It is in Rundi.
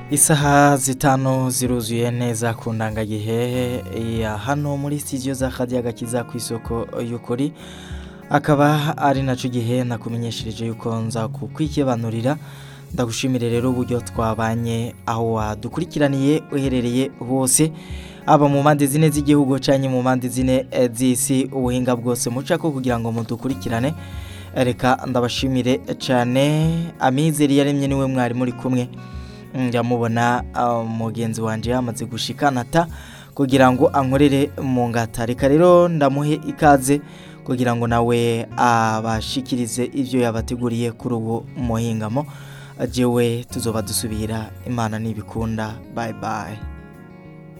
isaha zitanu ziruzuye neza ku ndangagihe ya hano muri studio za Khadija Gakiza ku isoko y'ukuri akaba ari naco gihe nakumenyeshereje yuko nza kukwikibanurira ndagushimire rero uburyo twabanye aho wadukurikiraniye uherereye hose aba mu mpande zine z'igihugu canke mu mpande zine eh, z'isi ubuhinga bwose mucako kugira ngo mudukurikirane reka ndabashimire cane amizero yaremye niwe mwari muri kumwe ndamubona uh, mugenzi wanje yamaze gushika nata kugira ngo ankorere mu ngata reka rero ndamuhe ikaze kugira ngo nawe abashikirize ivyo yabateguriye kuri ubu muhingamo jewe tuzoba dusubira imana nibikunda bye bye